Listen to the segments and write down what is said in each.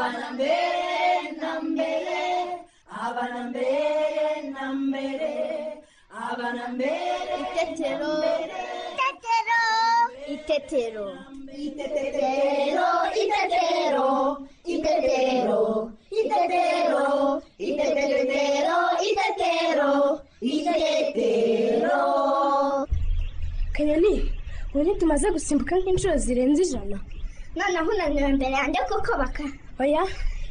abanambere nambere abanambere nambere abanambere Itetero. Itetero. Itetero. itetero itetero itetero itetero itetero itetero itetero kanyoni ubu ntitumaze gusimbuka nk'inshuro zirenze ijana Noneho unaniwe imbere yanjye kuko baka. oya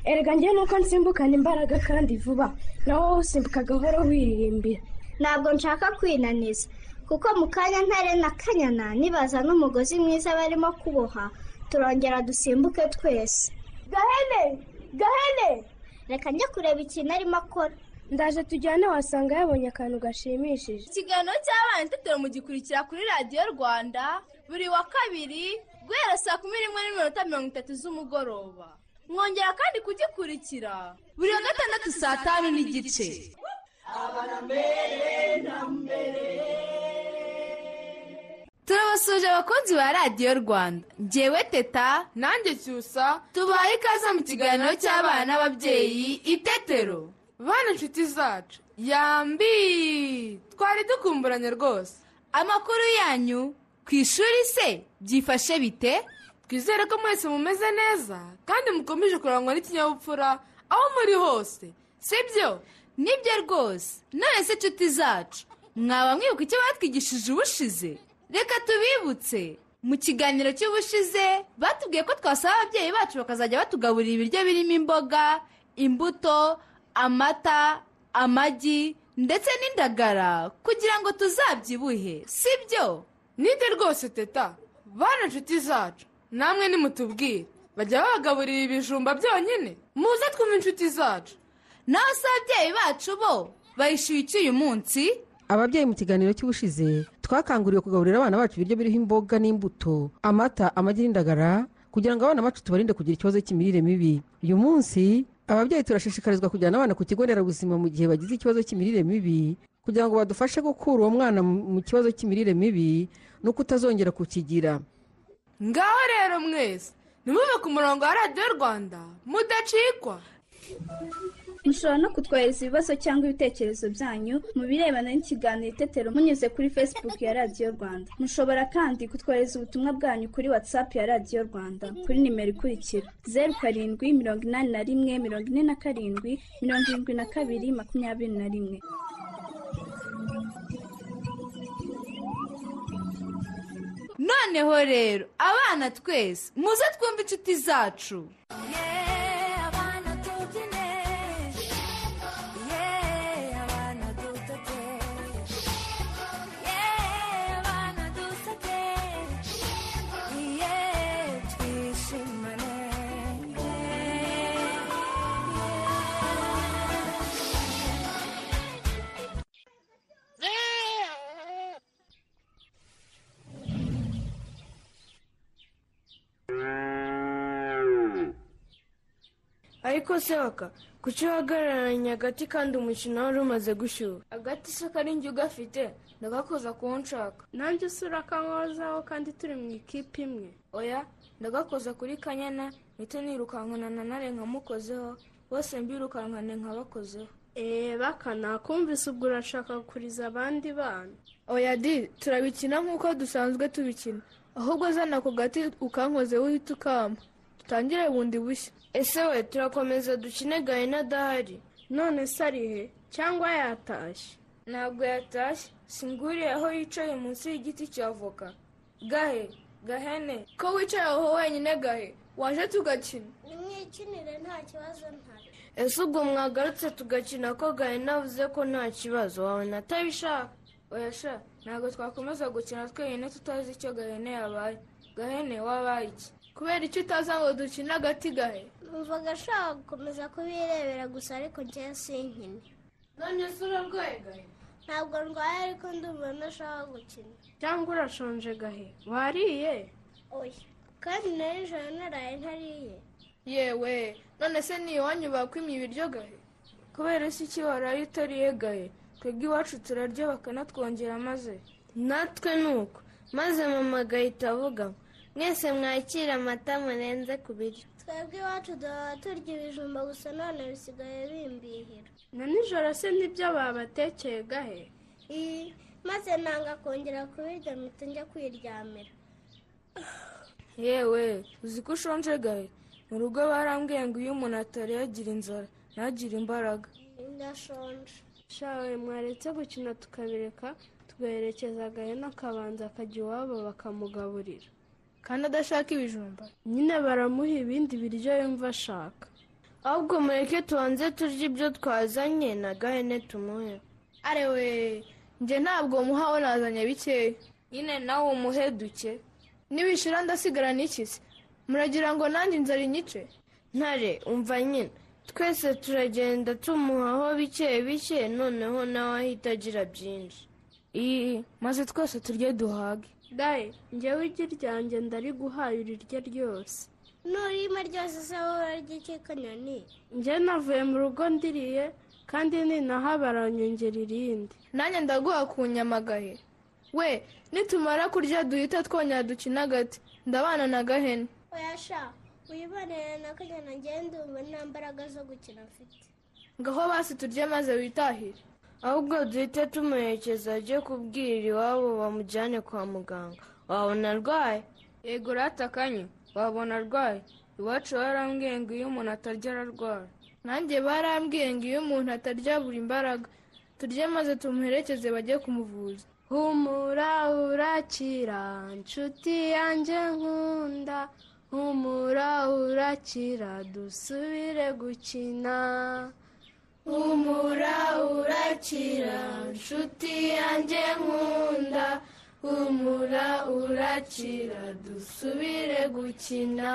erega njyewe nuko nsimbukana imbaraga kandi vuba nawe wowe usimbuka gahoro wiririmbira Ntabwo nshaka kwinaniza. Kuko mu kanya ntare na kanyana nibaza n'umugozi mwiza barimo kuboha turongera dusimbuke twese. Gahene! Gahene! Reka njye kureba ikintu arimo akora. ndaje tujyane wasanga yabonye akantu gashimishije ikiganiro cy'abana itetero mugikurikira kuri radiyo rwanda buri wa kabiri guhera saa kumi n'imwe n'iminota mirongo itatu z'umugoroba mwongera kandi kugikurikira buri wa gatandatu saa tanu n'igice turabasuje abakunzi ba radiyo rwanda ngewe teta nanjye cyusa tubaye ikaze mu kiganiro cy'abana n'ababyeyi itetero bana inshuti zacu yambi twari dukumburanye rwose amakuru yanyu ku ishuri se byifashe bite twizere ko mwese mumeze neza kandi mukomeje kurangwa n'ikinyabupfura aho muri hose sibyo nibyo rwose none se inshuti zacu mwaba mwibuka icyo batwigishije ubushize reka tubibutse mu kiganiro cy'ubushize batubwiye ko twasaba ababyeyi bacu bakazajya batugaburira ibiryo birimo imboga imbuto amata amagi ndetse n'indagara kugira ngo tuzabyibuhe sibyo nibyo rwose teta bana inshuti zacu namwe nimutubwire bajya babagaburira ibijumba byonyine muze twumve inshuti zacu naho se ababyeyi bacu bo bayishyuye iki uyu munsi ababyeyi mu kiganiro cy'ubushize twakanguriwe kugaburira abana bacu ibiryo biriho imboga n'imbuto amata amagi n'indagara kugira ngo abana bacu tubarinde kugira ikibazo cy'imirire mibi uyu munsi ababyeyi turashishikarizwa kujyana abana ku kigo nderabuzima mu gihe bagize ikibazo cy'imirire mibi kugira ngo badufashe gukura uwo mwana mu mu kibazo cy'imirire mibi no kutazongera kukigira ngaho rero mwese nimube ku murongo wa radiyo rwanda mudacikwa mushobora no kutwohereza ibibazo cyangwa ibitekerezo byanyu mu birebana n'ikiganiro itetero munyuze kuri facebook ya radiyo rwanda mushobora kandi kutwohereza ubutumwa bwanyu kuri whatsapp ya radiyo rwanda kuri nimero ikurikira zeru karindwi mirongo inani na rimwe mirongo ine na karindwi mirongo irindwi na kabiri makumyabiri na rimwe noneho rero abana twese muze twumve inshuti zacu ariko se waka kuki uhagararanye agati kandi umukino wari umaze gushyuha agati se kari njye ugafite ndagakoza ku wo nshaka nanjye usura akamwozaho kandi turi mu ikipe imwe oya ndagakoza kuri kanyana ndetse nirukankana nare nkamukozeho bose mbirukankane nkabakozeho eee bakana kumvise ubwo urashaka gukuriza abandi bana oya di turabikina nk'uko dusanzwe tubikina ahubwo zana ako gati ukankozeho uhita ukama dutangire bundi bushya ese we turakomeza dukine gahina adahari none se ari he cyangwa yatashye ntabwo yatashye singuriye aho yicaye munsi y'igiti cya avoka gahe gahene ko wicaye aho wenyine gahe waje tugakina Nimwikinire nta kibazo ntari. ese ubwo mwagarutse tugakina ko gahene avuze ko nta kibazo wawe natabishaka oya sha ntabwo twakomeza gukina twenyine tutazi icyo gahene yabaye gahene wabaye iki kubera icyo utaza ngo dukine agati gahe Numva agashaka gukomeza kubirebera gusa ariko njyewe sinkine. none se urarwaye gahe Ntabwo ndwaye ariko ndumva ntashaka gukina. cyangwa urashonje gahe wariye Oya. Kandi nijoro naraye ntariye. yewe none se ni iwanyu bakwimye ibiryo gahe kubera isi iki waraye utariye gahe twebwe iwacu turarya bakanatwongera maze natwe ni uko maze mama agahita avuga mwese mwakira amata murenze ku biryo twebwe iwacu duhora turya ibijumba gusa none bisigaye bimbihira na nijoro se nibyo babatekeye gahe Ii, maze nanga kongera kubirya mpita njya kwiryamira yewe uzi ko ushonje gahe mu rugo barambwiye ngo iyo umuntu atariye agira inzara ntagire imbaraga ndashonje shawe mwaretse gukina tukabireka tugaherekeza gahene akabanza akajya iwabo bakamugaburira kandi adashaka ibijumba nyine baramuha ibindi biryo yumva ashaka ahubwo mureke tubanze turye ibyo twazanye na gahene tumuhe arewe njye ntabwo muhawe nazanye bikeya nyine nawe umuhe duke nibishira ndasigara n'ikizi muragira ngo nanjye inzara inyice ntare umva nyine twese turagenda tumuhaho bike bike noneho nawe ahita agira byinshi iyi maze twese turye duhage daye njyewe iryo ryanjye ndariguhaye urirye ryose nurima ryose se wowe ry'iki kanyoni njye navuye mu rugo ndiriye kandi ninaha baranyongera irindi nanjye ndaguha ku nyamagahe we nitumara kurya duhita twongera dukina agati ndabana na gahene oyasha wibonere na kanyoni ngende umva nta mbaraga zo gukina mfite ngaho basi turye maze witahire ahubwo duhite tumuherekeza ajye kubwira iwabo bamujyane kwa muganga wabona arwaye yego ratakanye wabona arwaye iwacu barambwiye ngo iyo umuntu atarya ararwara nanjye barambwiye ngo iyo umuntu atarya buri imbaraga turye maze tumuherekeze bajye kumuvuza humura urakira nshuti yanjye nkunda humura urakira dusubire gukina humura urakira nshuti yanjye nkunda humura urakira dusubire gukina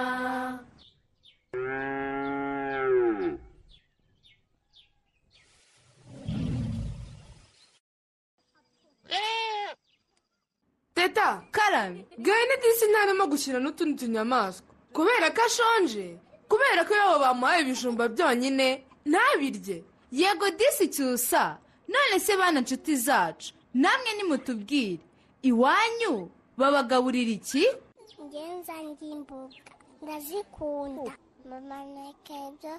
teta karame gahene disi ntarimo gushyira n'utundi tunyamaswa kubera ko ashonje kubera ko iyo bamuhaye ibijumba byonyine ntabirye yego disi cyusa none se bana nshuti zacu namwe nimutubwire iwanyu babagaburira iki ngenza ndimbuga ndazikunda mama nteka ibyo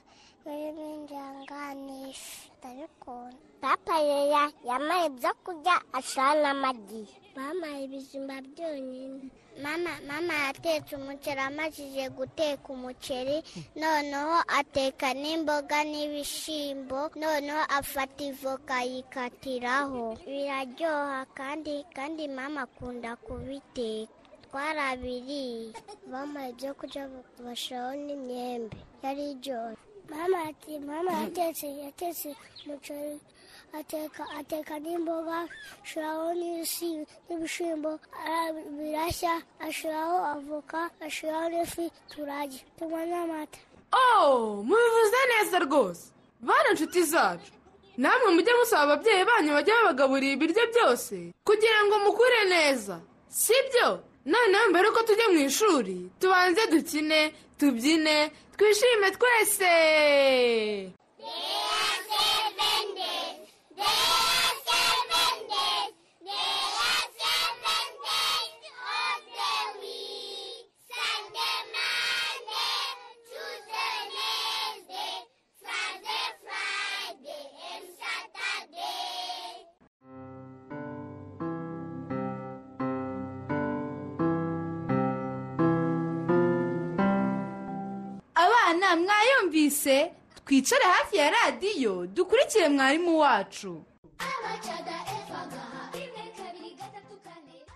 birimo injanganisho ndabikunda papa yeya yamaye ibyo kurya ashira n'amagi bampaye ibijumba byonyine mama mama yatetse umuceri amajije guteka umuceri noneho ateka n'imboga n'ibishyimbo noneho afata ivoka yikatiraho biraryoha kandi kandi mama akunda kubiteka twarabiriye mama ibyo kurya bashaho n'imyembe yari iryoha mama ati mama yatetse yatetse umuceri ateka ateka n'imboga ashiraho n'ibisi- n'ibishimbo ara- birashya ashiraho avoka ashiraho n'ifi turarya tunywa n'amata oh mubivuze neza rwose bana nshuti zacu namwe mujye musaba ababyeyi banyu bajye babagaburira ibiryo byose kugira ngo mukure neza sibyo noneho mbere yuko tujya mu ishuri tubanze dukine tubyine twishime twese abana mwayumvise twicare hafi ya radiyo dukurikire mwarimu wacu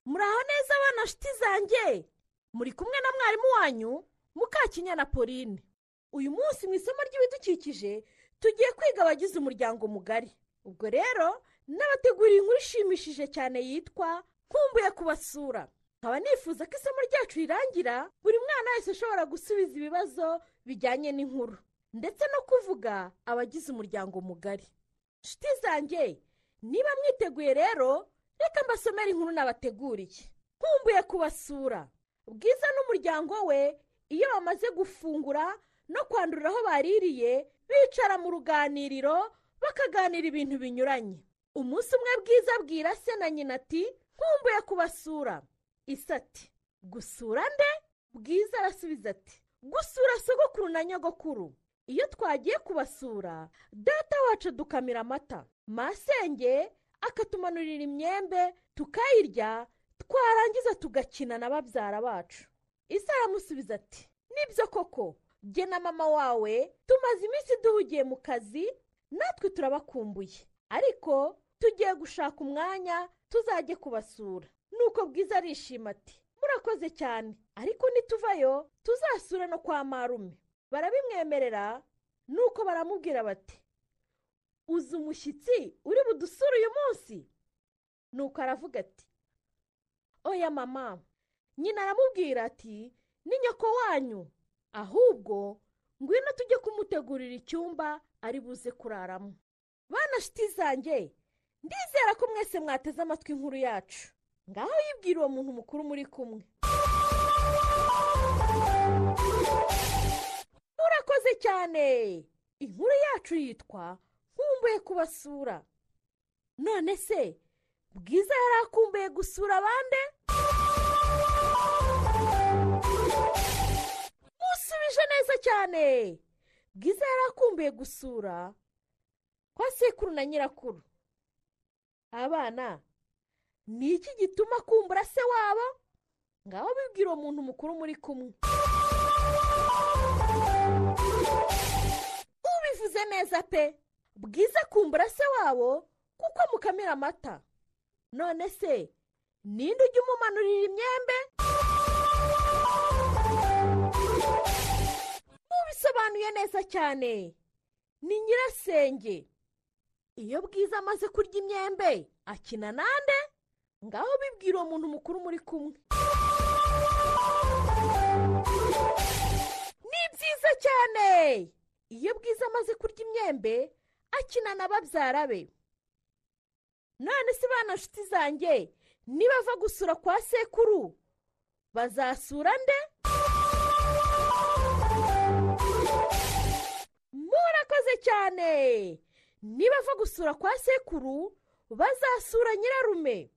muraho neza abana nshuti zanjye muri kumwe na mwarimu wanyu mukakinya na pauline uyu munsi mu isomo ry'ibidukikije tugiye kwiga abagize umuryango mugari ubwo rero nabateguriye inkuru ishimishije cyane yitwa nkumbuye kubasura nkaba nifuza ko isomo ryacu rirangira buri mwana wese ashobora gusubiza ibibazo bijyanye n'inkuru ndetse no kuvuga abagize umuryango mugari nshuti zanjye niba mwiteguye rero reka mbasomere inkuru nabateguriye nkumbuye kubasura bwiza n'umuryango we iyo bamaze gufungura no kwandurira aho baririye bicara mu ruganiriro bakaganira ibintu binyuranye umunsi umwe bwiza abwira se na nyina ati nkumbuye kubasura isati gusura nde bwiza arasubiza ati gusura sogokuru na nyogokuru iyo twagiye kubasura data wacu adukamira amata masenge akatumanurira imyembe tukayirya twarangiza tugakina na babyara bacu isa aramusubiza ati nibyo koko jye na mama wawe tumaze iminsi duhugiye mu kazi natwe turabakumbuye ariko tugiye gushaka umwanya tuzajye kubasura nuko bwiza arishima ati murakoze cyane ariko nituvayo tuzasura no kwa marume barabimwemerera nuko baramubwira bati uzi umushyitsi uri budusure uyu munsi nuko aravuga ati oya mama nyina aramubwira ati ni nyoko wanyu ahubwo ngwino tujye kumutegurira icyumba ari buze kuraramo bana shiti zanjye ndizera ko mwese mwateze amatwi inkuru yacu ngaho yibwira uwo muntu mukuru muri kumwe murakoze cyane inkuru yacu yitwa nkumbuye kubasura none se bwiza yari akumbuye gusura abandi musubije neza cyane bwiza yari akumbuye gusura kwa sekuru na nyirakuru abana ni iki gituma akumbura se wabo ngaho bibwira uwo muntu mukuru muri kumwe ubivuze neza pe bwiza akumbura se wabo kuko mukamira amata none se ninde ujya umumanurira imyembe mubisobanuye neza cyane ni nyirasenge iyo bwiza amaze kurya imyembe akina nande ngaho bibwira uwo muntu mukuru muri kumwe ni byiza cyane iyo bwiza amaze kurya imyembe akina na babyara be none se bana nshuti zanjye nibava gusura kwa sekuru bazasura nde murakoze cyane nibava gusura kwa sekuru bazasura nyirarume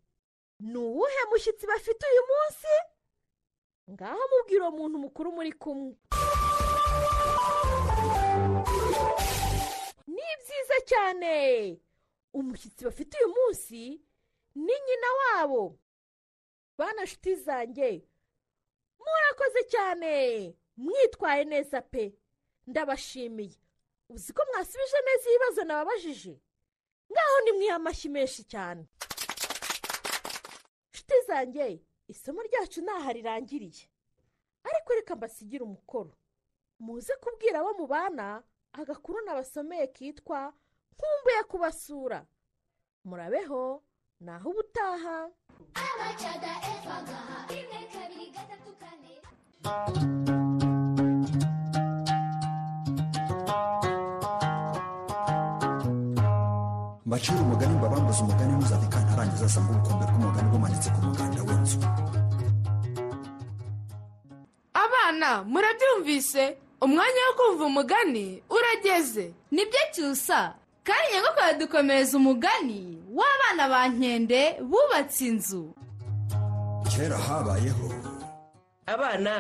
ni uwuhe mushyitsi bafite uyu munsi ngaho mubwira uwo muntu mukuru muri kumwe ni byiza cyane umushyitsi bafite uyu munsi ni nyina wabo bana nshuti zanjye murakoze cyane mwitwaye neza pe ndabashimiye uzi ko mwasubije neza ibibazo nababajije ngaho nimwiha amashyi menshi cyane nshuti zanjye isomo ryacu ntaho rirangiriye ariko reka mbasigire umukoro muze kubwira abo mubana agakuru nabasomeye kitwa nkumbuye kubasura murabeho naho ubutaha abacaga efa gaha rimwe kabiri gatatu kane mbacira umugani mbabambuze umugani ntuzabikane arangiza asanga ubukombe bw'umugani bumanitse ku muganda w'inzu abana murabyumvise umwanya wo kumva umugani urageze nibyo cyusa kandi nyagakuru yadukomereza umugani w'abana ba nkende bubatse inzu kera habayeho abana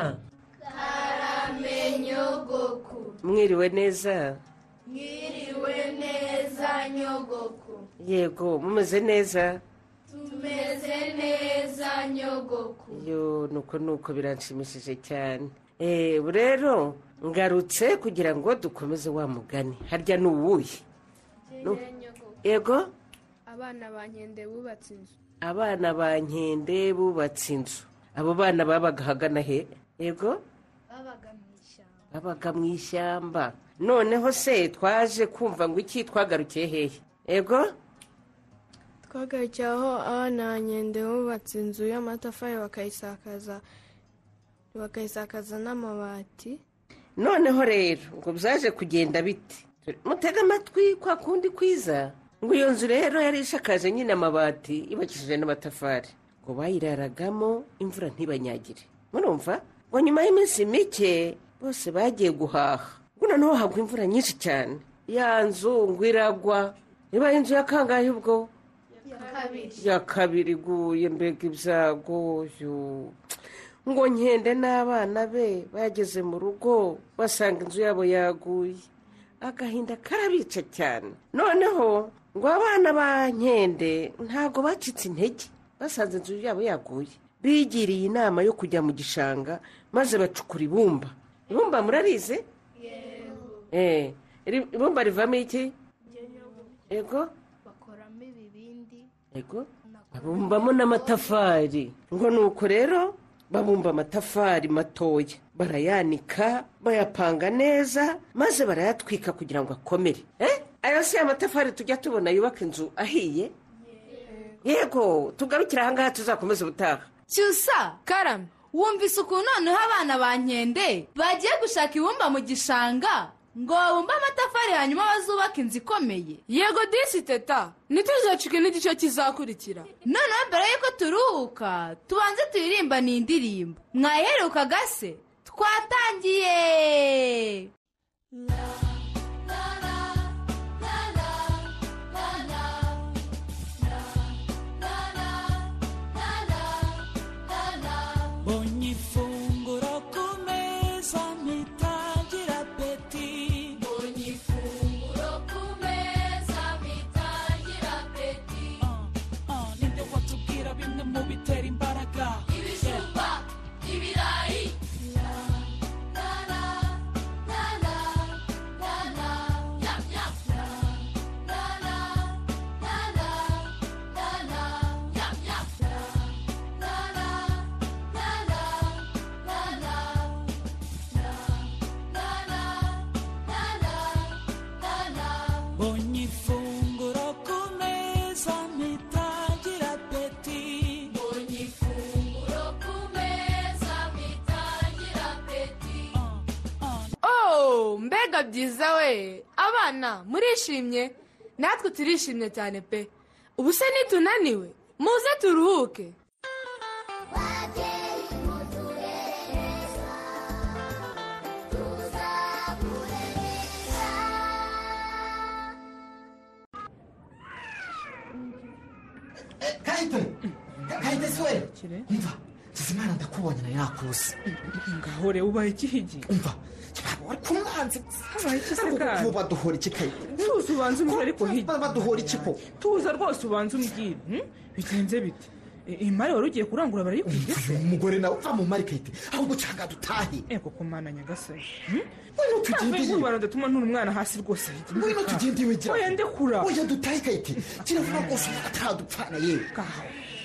karamenyogoku mwiriwe neza mwiriwe neza nyogoku yego mumeze neza tumeze neza nyogoku yo nuko nuko biranshimishije cyane Eh, ubu rero ngarutse kugira ngo dukomeze wa mugani harya ni uwuhe Nu- yego abana ba nkende bubatse inzu abana ba nkende bubatse inzu abo bana babaga ahagana he yego babaga mu ishyamba babaga mu ishyamba noneho se twaje kumva ngo iki twagarukiye hehe yego twagarukiye aho abana ba nkende bubatse inzu y'amatafari bakayisakaza bakayisakaza n'amabati noneho rero ngo byaje kugenda bite mutega amatwi kwa kundi kwiza ngo iyo nzu rero yari ishakaje nyine amabati yubakishije n'amatafari ngo bayiraragamo imvura ntibanyagire murumva ngo nyuma y'iminsi mike bose bagiye guhaha ngo noneho hagwa imvura nyinshi cyane ya nzu ngo iragwa ibaye inzu ya kangahe ubwo ya kabiri iguye mbega ibyago yo. ngo nkende n'abana be bageze mu rugo basanga inzu yabo yaguye agahinda karabica cyane noneho ngo abana ba nkende ntabwo bacitse intege basanze inzu yabo yaguye bigiriye inama yo kujya mu gishanga maze bacukura ibumba ibumba murarize Eh, iri- ibumba rivamo iki ego bakoramo ibibindi ego babumbamo n'amatafari ngo ni uko rero babumba amatafari matoya barayanika bayapanga neza maze barayatwika kugira ngo akomere Eh, aya si amatafari tujya tubona yubaka inzu ahiye yego tugarukire ahangaha tuzakomeza ubutaha cyusa karame wumvise ukuntu noneho abana ba nkende bagiye gushaka ibumba mu gishanga ngo babumbe amatafari hanyuma bazubake inzu ikomeye yego disi teta ntituzacike n'igice kizakurikira noneho mbere y'uko turuhuka tubanze tuyiririmba ni indirimbo mwaherukaga se twatangiye ogni funguro kumeza mitangira apeti ogni funguro kumeza mitangira apeti uh, uh, ninde watubwira bimwe mu bitera imbaraga ibijumba ibirayi ogni funguro kumeza mitangira apeti Ogni funguro ku meza bitangira apeti oh mbega byiza we abana murishimye natwe turishimye cyane pe ubu se nitunaniwe muze turuhuke kayite kayite si we umva tuzimana ndakubonye nawe yakuse ngahore ubaye ikihigi umva wari kumwanzi habaye iki se Ntabwo kandi kuba baduhora iki kayi tuzi ubanza umbwire ariko hirya baduhora iki ko tuza rwose ubanza umbwire hmm? bigenze bite I- imari wari ugiye kurangura barayikubye se umugore nawe uva mu mari kayite ahubwo ucanga dutahe eko kumana nyagasani Ngwino tugende tugendeye urwara ndatuma nturi umwana hasi rwose ngwino tugende iwe gira oya ndekura oya dutahe kayite kiravuga rwose atadupfana yewe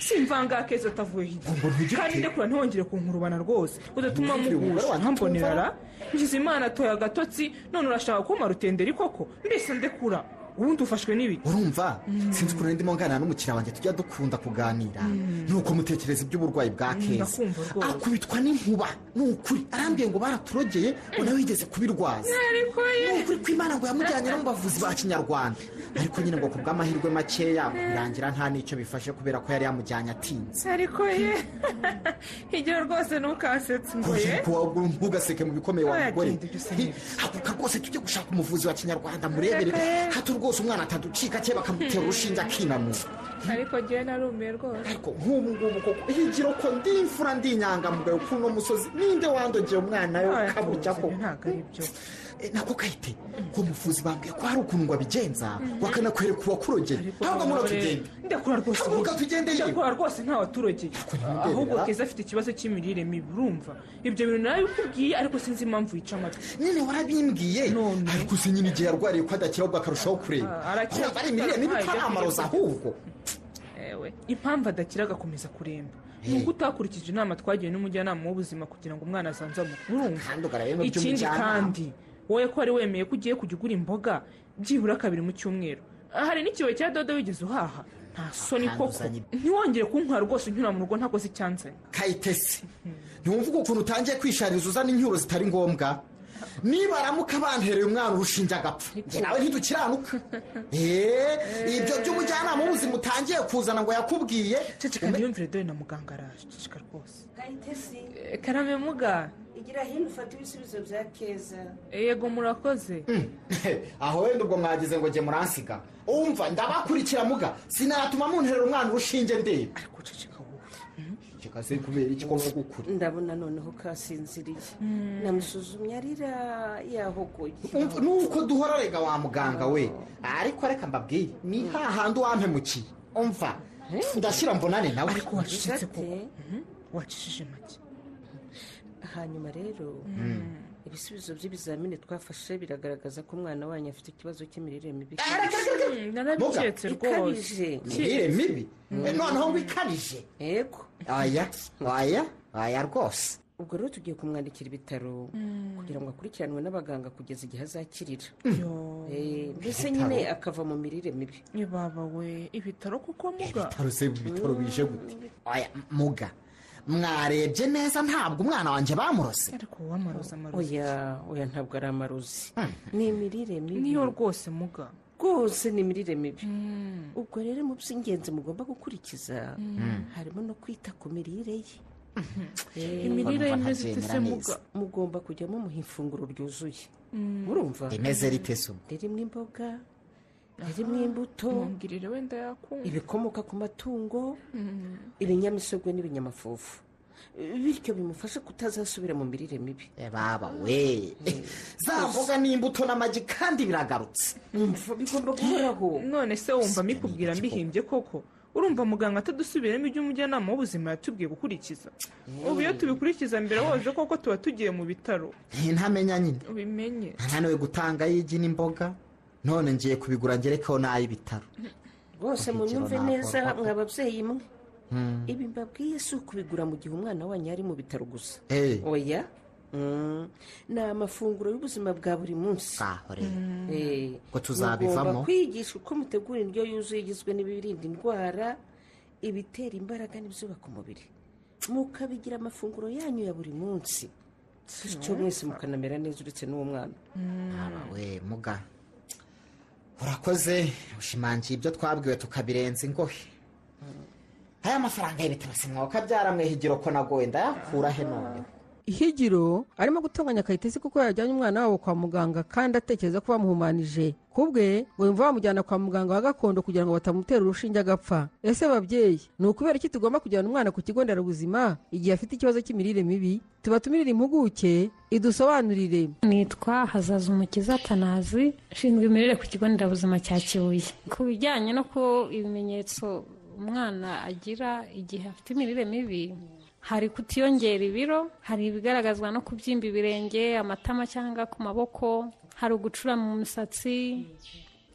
simvanga kezo atavuye hirya kandi ndekura ntihongere kunkurubana rwose udatuma Ntugire muhusha ububabare, nkambonera ngize imana atoye agatotsi none urashaka kuma rutenderi koko mbese ndekura ubundi ufashwe n'ibiki urumva sinzi ukuntu ndimo nganira n'umukiriya wanjye tujya dukunda kuganira nuko mutekereza iby'uburwayi bwa keza ndakumva rwose. akubitwa n'inkuba ni ukuri arambwiye ngo baraturogeye ngo nawe yigeze kubirwaza ariko ye ni ukuri kw'imana ngo yamujyanye no mu bavuzi ba kinyarwanda ariko nyine ngo ku bw'amahirwe makeya ngo birangira nta n'icyo bifashe kubera ko yari yamujyanye atinze ariko ye igira rwose ntukasetse ngo ye ntugaseke mu bikomeye wa Oya, mugore genda Hi, haguka rwose tujye gushaka umuvuzi wa kinyarwanda murebere Reka ye. hato rwose umwana ataducika cye bakamutera urushinge akinanura ariko ngewe narumiye rwose ariko nk'ubu ngubu koko higiro ko ndi imfura ndi inyangamugayo kuri uno musozi ninde wandogeye umwana we Oya, kaburya ko ntabwo ari byo Eh, nako kayite ko muvuzi bambwiye ko hari ukuntu babigenza bakanakwereka uwakurogeye ntabwo mura tugende ndakura rwose Haguruka tugende yewe. ndakura rwose ntawe aturogeye ahubwo ndemerera. keza afite ikibazo cy'imirire mibi urumva ibyo bintu narabikubwiye ariko sinzi impamvu yica amatwi nyine warabimbwiye ariko se nyine igihe yarwariye ko adakira ahubwo akarushaho kureba Ah, arakira. Urumva ari imirire mibi ko ari amarozi ahubwo ewe impamvu adakira agakomeza kuremba ni uko utakurikije inama twagiwe n'umujyanama w'ubuzima kugira ngo umwana azanzamuke urumva kandi ugaragara ikindi by'umujyanama. kandi wowe ko wari wemeye ko ugiye kujya ugura imboga byibura kabiri mu cyumweru hari n'ikibazo cya dodo wigeze uhaha nta soni koko Akanduzanya. ntiwongere kuntwara rwose unyura mu rugo ntakoze icyanzanye kayitesi ntiwumvuga ukuntu utangiye kwishariza uzana incyuro zitari ngombwa nibaramuka bantereye umwana urushinge agapfa njye nawe ntidukiranuka eee ibyo by'umujyanama w'ubuzima utangiye kuzana ngo yakubwiye ceceka ntiyumvire dore na muganga araje ceceka rwose kayitesi Eh, karame muga igira hino ufata ibisubizo bya keza yego murakoze aho wenda ubwo mwagize ngo njye muransiga umva ndabakurikira muga sinatuma munterera umwana urushinge ndeba kikaze kubera iki ko nkogukura ndabona noneho kasinziriye namusuzumye arira yahogoye nuko duhora rega wa muganga we ariko reka mbabwire ni hahandi wampemukiye umva ndashyira mbonane nawe ariko wacecetse kuko wacishije make hanyuma rero ibisubizo by'ibizamini twafashe biragaragaza ko umwana wanyu afite ikibazo cy'imirire mibi narabiketse rwose ikabije imirire mibi Eh, noneho ngo ikabije yego aya aya aya rwose ubwo rero tugiye kumwandikira ibitaro Mm. kugira ngo akurikiranwe n'abaganga kugeza igihe azakirira Yo. Eh, mbese Ibitaro. nyine akava mu mirire mibi ibaba we ibitaro kuko muga ibitaro se ibitaro bije gute aya muga mwarebye neza ntabwo umwana wanjye bamurose ariko uwamaroza amaroza oya oya ntabwo ari amarozi ni imirire mibi niyo rwose muga rwose ni imirire mibi ubwo rero mu by'ingenzi mugomba gukurikiza Mm. harimo no kwita ku mirire ye Eh, Imirire ye imeze ite se muga? mugomba kujyamo muha ifunguro ryuzuye Mm. murumva rimeze rite se ubwo ririmo imboga ririmo imbuto mumbwirire wenda yakunda ibikomoka ku matungo ibinyamisogwe n'ibinyamafufu bityo bimufasha kutazasubira mu mirire mibi baba we za mboga n'imbuto n'amagi kandi biragarutse bigomba guhoraho none se wumva mikubwira mbihimbye koko urumva muganga atadusubiramo ibyo umujyanama w'ubuzima yatubwiye gukurikiza ubu iyo tubikurikiza mbere woje koko tuba tugiye mu bitaro ntamenya nyine ubimenye naniwe gutanga y'igi n'imboga none ngiye kubigura ngerekeho n'ay'ibitaro rwose munyumve ntabwo neza akorwa. mwa babyeyi mwe Hmm. ibi mbabwiye si ukubigura mu gihe umwana wanyu ari mu bitaro gusa Eh. oya Mm. ni amafunguro y'ubuzima bwa buri munsi Mm. Eh. Ko Mugomba tuzabivamo? kwigisha uko mutegura indyo yuzuye igizwe n'ibirinda indwara ibitera imbaraga n'ibyubaka umubiri mukabigira amafunguro yanyu ya buri munsi bityo mwese mukanamera neza uretse n'uwo mwana Aba we muga urakoze ushimangiye ibyo twabwiwe tukabirenza ingohe aya mafaranga y'ibitaro simwoka byaramwihigiro ko nagoye ndayakura he none ihigiro arimo gutunganya kayitesi kuko yajyanye umwana wabo kwa muganga kandi atekereza ko bamuhumanije kubwe ngo yumva bamujyana kwa muganga wa gakondo kugira ngo batamutera urushinge agapfa ese babyeyi ni ukubera iki tugomba kujyana umwana ku kigo nderabuzima igihe afite ikibazo cy'imirire mibi tubatumirire impuguke idusobanurire nitwa hazaza umukiza atanazi ushinzwe imirire ku kigo nderabuzima cya kibuye ku bijyanye no ku ibimenyetso umwana agira igihe afite imirire mibi hari kutiyongera ibiro hari ibigaragazwa no kubyimba ibirenge amatama cyangwa ku maboko hari ugucura mu misatsi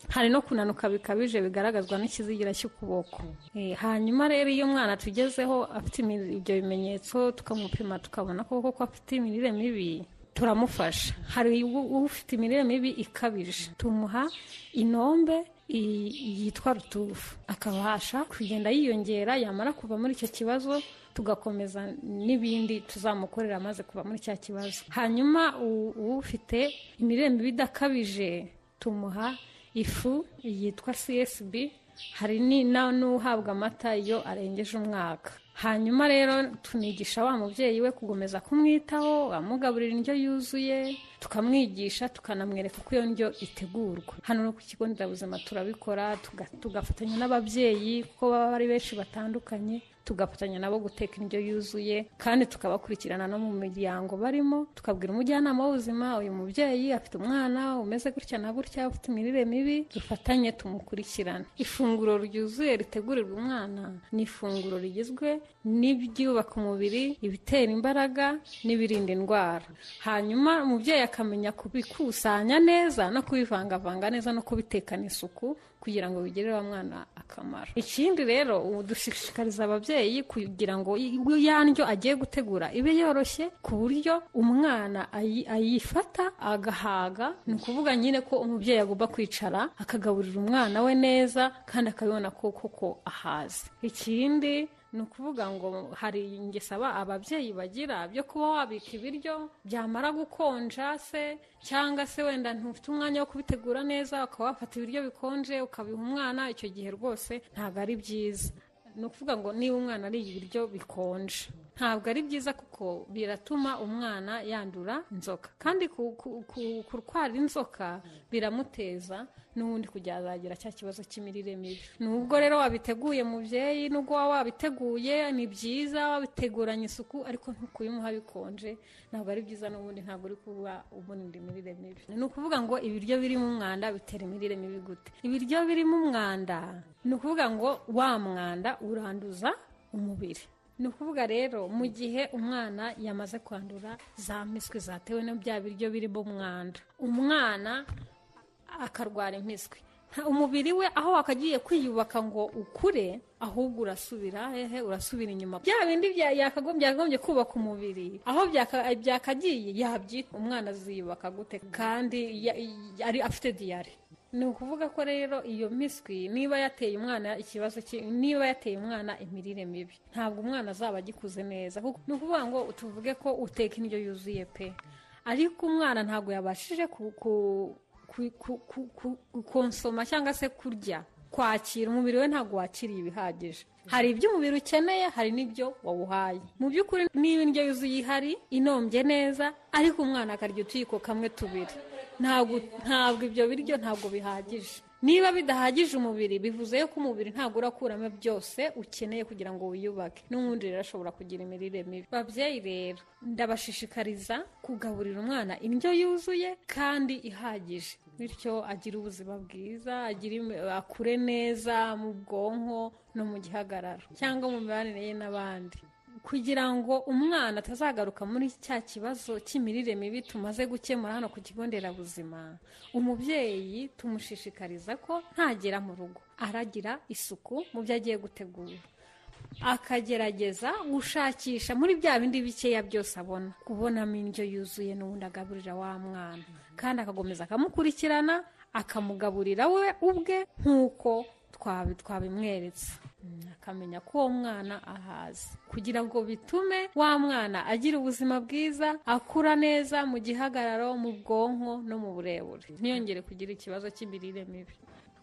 hari no kunanuka bikabije bigaragazwa n'ikizigira cy'ukuboko Eh, hanyuma rero iyo umwana tugezeho afite imi- ibyo bimenyetso tukamupima tukabona koko ko afite imirire mibi turamufasha hari u- ufite imirire mibi ikabije tumuha inombe i- yitwa rutufu akabasha kugenda yiyongera yamara kuva muri icyo kibazo tugakomeza n'ibindi tuzamukorera amaze kuva muri cya kibazo hanyuma u- ufite imirire mibi idakabije tumuha ifu yitwa csb hari ni- na- n'uhabwa amata iyo arengeje umwaka hanyuma rero tunigisha wa mubyeyi we kukomeza kumwitaho amugaburira indyo yuzuye tukamwigisha tukanamwereka uko iyo ndyo itegurwa hano no ku kigo nderabuzima turabikora tuga- tugafatanya n'ababyeyi kuko baba ari benshi batandukanye tugafatanya nabo guteka indyo yuzuye kandi tukabakurikirana no mu miryango barimo tukabwira umujyanama w'ubuzima uyu mubyeyi afite umwana umeze gutya na gutya ufite imirire mibi dufatanye tumukurikirane ifunguro ryuzuye ritegurirwa umwana ni ifunguro rigizwe n'ibyubaka umubiri ibitera imbaraga n'ibirinda indwara hanyuma umubyeyi akamenya kubikusanya neza no kubivangavanga neza no kubitekana isuku kugira ngo bigirire wa mwana akamaro ikindi rero ubu dushishikariza ababyeyi kugira ngo i- ya ndyo agiye gutegura ibe yoroshye ku buryo umwana ayi- ayifata agahaga ni ukuvuga nyine ko umubyeyi agomba kwicara akagaburira umwana we neza kandi akabibona ko koko ahazi ikindi ni ukuvuga ngo hari ingeso aba- ababyeyi bagira byo kuba wabika ibiryo byamara gukonja se cyangwa se wenda ntufite umwanya wo kubitegura neza ukaba wafata ibiryo bikonje ukabiha umwana icyo gihe rwose ntabwo ari byiza ni ukuvuga ngo niba umwana ariye ibiryo bikonje ntabwo ari byiza kuko biratuma umwana yandura inzoka kandi ku- ku- ku- kurwara inzoka biramuteza n'ubundi kujya azagira cya kibazo cy'imirire mibi nubwo rero wabiteguye mubyeyi nubwo waba wabiteguye ni byiza wabiteguranye isuku ariko ntukubimuha bikonje ntabwo ari byiza n'ubundi ntabwo uri kuba umurinda imirire mibi ni ukuvuga ngo ibiryo birimo umwanda bitera imirire mibi gute ibiryo birimo umwanda ni ukuvuga ngo wa mwanda uranduza umubiri ni ukuvuga rero mu gihe umwana yamaze kwandura za miswi zatewe na bya biryo birimo umwanda umwana akarwara impiswi Nta- umubiri we aho wakagiye kwiyubaka ngo ukure ahubwo urasubira hehe urasubira inyuma bya bindi bya- yakagombye yakagombye kubaka umubiri aho byaka- byakagiye yabyita umwana aziyubaka gute kandi ya- yari afite diyare ni ukuvuga ko rero iyo miswi niba yateye umwana ikibazo ki- niba yateye umwana imirire mibi ntabwo umwana azaba agikuze neza kuko ni ukuvuga ngo tuvuge ko uteka indyo yuzuye pe ariko umwana ntabwo yabashije ku, ku, ku, ku, ku, ku, konsoma cyangwa se kurya kwakira umubiri we ntabwo wakiriye ibihagije hari ibyo umubiri ukeneye hari n'ibyo wawuhaye mu by'ukuri niba indyo yuzuye ihari inombye neza ariko umwana akarya utuyiko kamwe tubiri ntabwo ntabwo ibyo biryo ntabwo bihagije niba bidahagije umubiri bivuze yuko umubiri ntabwo urakuramo byose ukeneye kugira ngo wiyubake n'ubundi rero ashobora kugira imirire mibi babyeyi rero ndabashishikariza kugaburira umwana indyo yuzuye kandi ihagije bityo agira ubuzima bwiza agira imi- akure neza mu bwonko no mu gihagararo cyangwa mu mibanire ye n'abandi kugira ngo umwana atazagaruka muri cya kibazo cy'imirire mibi tumaze gukemura hano ku kigo nderabuzima umubyeyi tumushishikariza ko ntagera mu rugo aragira isuku mu byo agiye gutegura akagerageza gushakisha muri bya bindi bikeya byose abona kubonamo indyo yuzuye n'ubundi agaburira wa mwana kandi akakomeza akamukurikirana akamugaburira we ubwe nk'uko twabi- twabimweretse Mm, akamenya ko uwo mwana ahazi kugira ngo bitume wa mwana agira ubuzima bwiza akura neza mu gihagararo mu bwonko no mu burebure ntiyongere kugira ikibazo cy'imirire mibi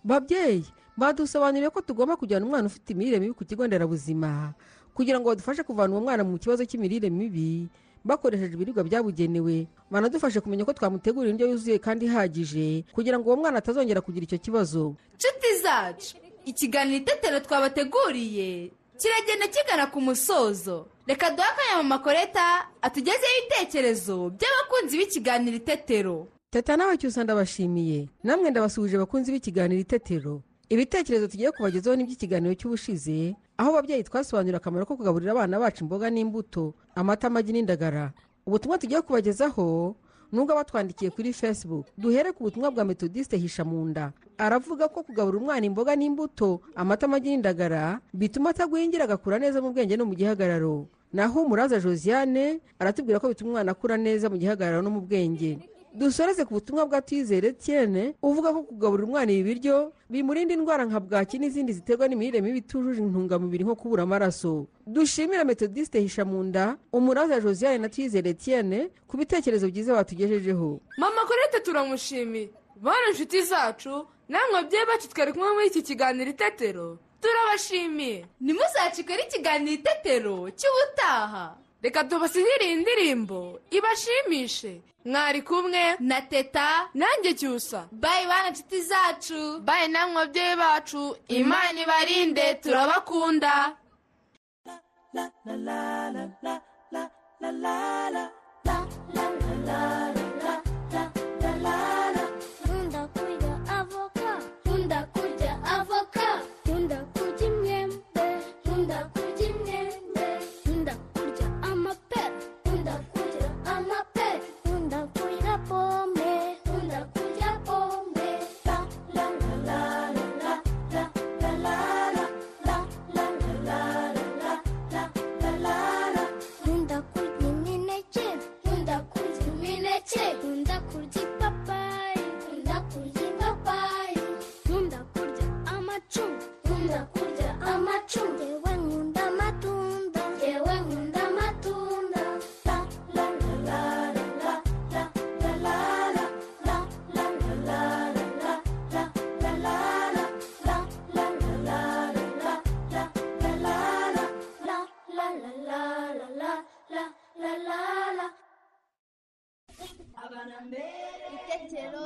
babyeyi badusobanuriye ko tugomba kujyana umwana ufite imirire mibi ku kigo nderabuzima kugira ngo badufashe kuvana uwo mwana mu kibazo cy'imirire mibi bakoresheje ibiribwa byabugenewe banadufashe kumenya ko twamutegura indyo yuzuye kandi ihagije kugira ngo uwo mwana atazongera kugira icyo kibazo nshuti zacu ikiganiro itetero twabateguriye kiragenda kigana ku musozo reka duhe akanya mama koreta atugezeho ibitekerezo by'abakunzi b'ikiganiro itetero teta nawe cyusa ndabashimiye namwe ndabasuhuje bakunzi b'ikiganiro itetero ibitekerezo tugiye kubagezaho ni iby'ikiganiro cy'ubushize aho babyeyi twasobanurira akamaro ko kugaburira abana bacu imboga n'imbuto amata amagi n'indagara ubutumwa tugiye kubagezaho nubwo abatwandikiye kuri facebook duhere ku butumwa bwa metodiste hisha mu nda aravuga ko kugaburira umwana imboga n'imbuto amata amagi n'indagara bituma atagwingira agakura neza mu bwenge no mu gihagararo naho umuraza josiane aratubwira ko bituma umwana akura neza mu gihagararo no mu bwenge dusoreze ku butumwa bwa twizere tiene uvuga ko kugaburira umwana ibi biryo bimurinda indwara nka bwaki n'izindi ziterwa n'imirire mibi itujuje intungamubiri nko kubura amaraso dushimira metodiste hishamunda umuraza josiane na twizere tiene ku bitekerezo byiza batugejejeho mama korete turamushimiye bana inshuti zacu namwe ababyeyi bacu twari kumwe muri iki kiganiro itetero turabashimiye ntimuzacikore ikiganiro itetero cy'ubutaha reka tubasinyire iyi ndirimbo ibashimishe mwari kumwe na teta nanjye cyusa bayi bana nshuti zacu bayi namwe ababyeyi bacu imana ibarinde turabakunda Nkunda kurya avoka, nkunda kurya avoka, nkunda kurya imyembe, nkunda kurya imyembe, nkunda kurya amapera, nkunda kurya amapera, nkunda kurya pome, nkunda kurya pome. La la la la la la la la la la la la la la la la la la la. Nkunda kurya imineke, nkunda kurya imineke, itetero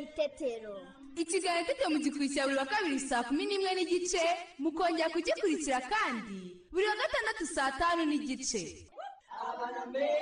itetero ikiganiro itetero mugikurikira buri wa kabiri saa kumi n'imwe n'igice mukongera kugikurikira kandi buri wa gatandatu saa tanu n'igice abana mbere